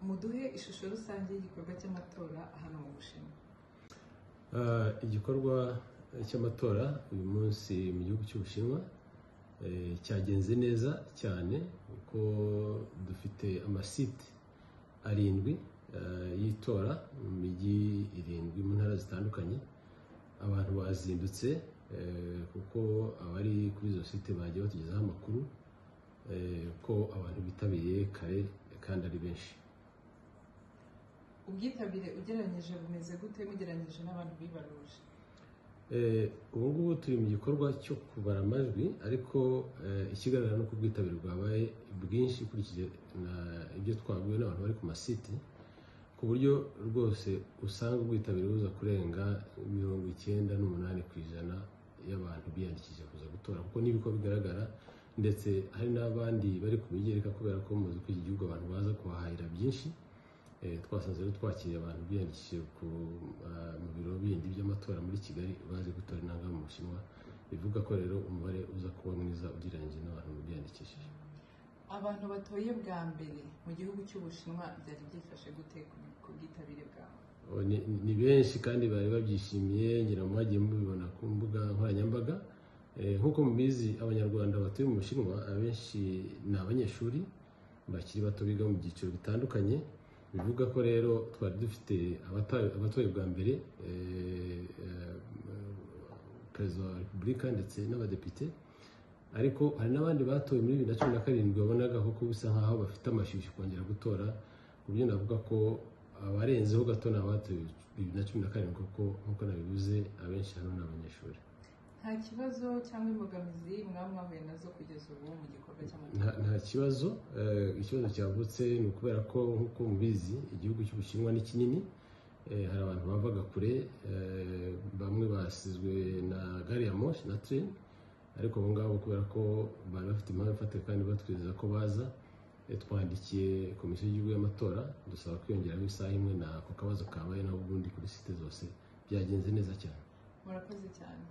muduhe ishusho rusange y'igikorwa cy'amatora hano mu Bushinwa Ah, igikorwa cy'amatora uyu munsi mu gihugu cy'ubushinwa eh, cyagenze neza cyane kuko dufite amasite arindwi eh, y'itora mu mijyi irindwi mu ntara zitandukanye abantu bazindutse eh, kuko abari kuri izo site bagiye batugezaho amakuru eh, ko abantu bitabiriye kare kandi ari benshi ubwitabire ugereranyije bumeze gute mugereranyije n'abantu bibaruje Eh, ubu ngubu turi mu gikorwa cyo kubara amajwi ariko eh, ikigaragara ni uko ubwitabire bwabaye bwinshi ukurikije na ibyo twabwiwe n'abantu bari ku masite ku buryo rwose usanga ubwitabire buza kurenga mirongo icyenda n'umunani ku ijana y'abantu biyandikishije kuza gutora kuko ni ko bigaragara ndetse hari n'abandi bari kubigereka kubera ko muzi ko iki gihugu abantu baza kuhahahira byinshi Eh, twasanze rero twakiriye abantu biyandikishije ku ah, mu biro bindi by'amatora muri kigali bazi gutora intanga mu bushinwa bivuga ko rero umubare uza kuba mwiza ugereranyije n'abantu biyandikishije abantu batoye bwa mbere mu gihugu cy'Ubushinwa byari byifashe gute ku- ku bwitabire bwawe Oh, ni, ni benshi kandi bari babyishimiye ngira ngo mwagiye mubibona ku mbuga nkoranyambaga Eh, nk'uko mubizi abanyarwanda batuye mu bushinwa abenshi ni abanyeshuri bakiri bato biga mu byiciro bitandukanye bivuga ko rero twari dufite abata- abatoye bwa mbere eh, eh, perezida wa repubulika ndetse n'abadepite ariko hari n'abandi batowe muri bibiri na cumi na karindwi wabonaga koko bisa nk'aho bafite amashyushyu kongera gutora ku buryo navuga ko abarenzeho gato ni abatowe bibiri na cumi na karindwi kuko nk'uko nabivuze abenshi hano ni abanyeshuri nta kibazo cyangwa imbogamizi mwaba mwahuye nazo kugeza ubu mu gikorwa cy'amatora nta nta kibazo eh, ikibazo cyavutse ni ukubera ko nk'uko mubizi igihugu cy'ubushinwa ni kinini eh, hari abantu bavaga kure eh, bamwe basizwe na gari ya moshi na train ariko abo ngabo kubera ko bari bafite impamvu ifatika kandi batwizeza ko baza eh, twandikiye komisiyo y'igihugu y'amatora dusaba kwiyongeraho isaha imwe n'ako kabazo kabaye nabo ubundi kuri site zose byagenze neza cyane murakoze cyane